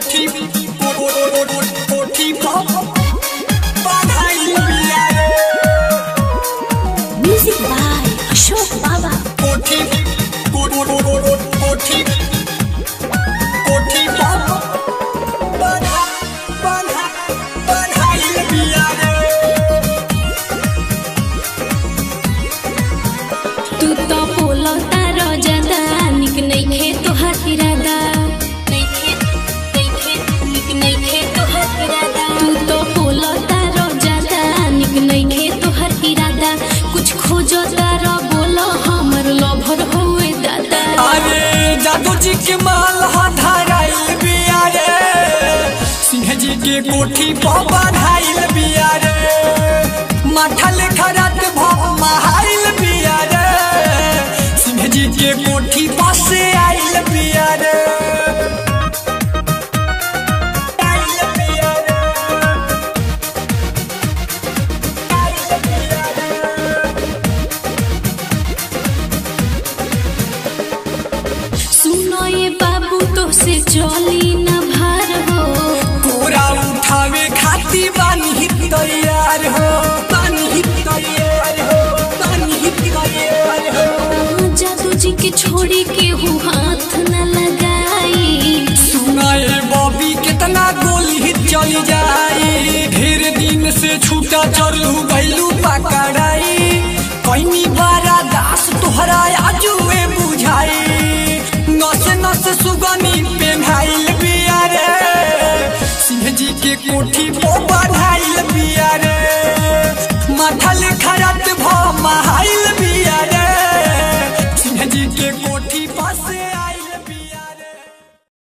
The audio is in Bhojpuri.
कोठी कोठी बाधाई बिया रे Music by Ashok Baba. कोठी कोठी कोठी बाधा बाधा बाधाई बिया रे तू तो बोलो तारो ज्यादा निक नइखे तोहार इरादा नइखे नइखे निक नइखे तोहार इरादा तू तो बोलो तारो ज्यादा निक नइखे तोहार इरादा कुछ खोजो तारो बोलो हमर लभर होए दादा अरे जादू जी के माल धाराइल बिया रे सिंह जी के कोठी पर बधाइल बिया रे माथा लेखा रात भव महाइल बिया रे सिंह जी के कोठी पर से आइल बिया रे आइल बिया रे आइल बिया रे सुनो ये बाबू तो से चली ना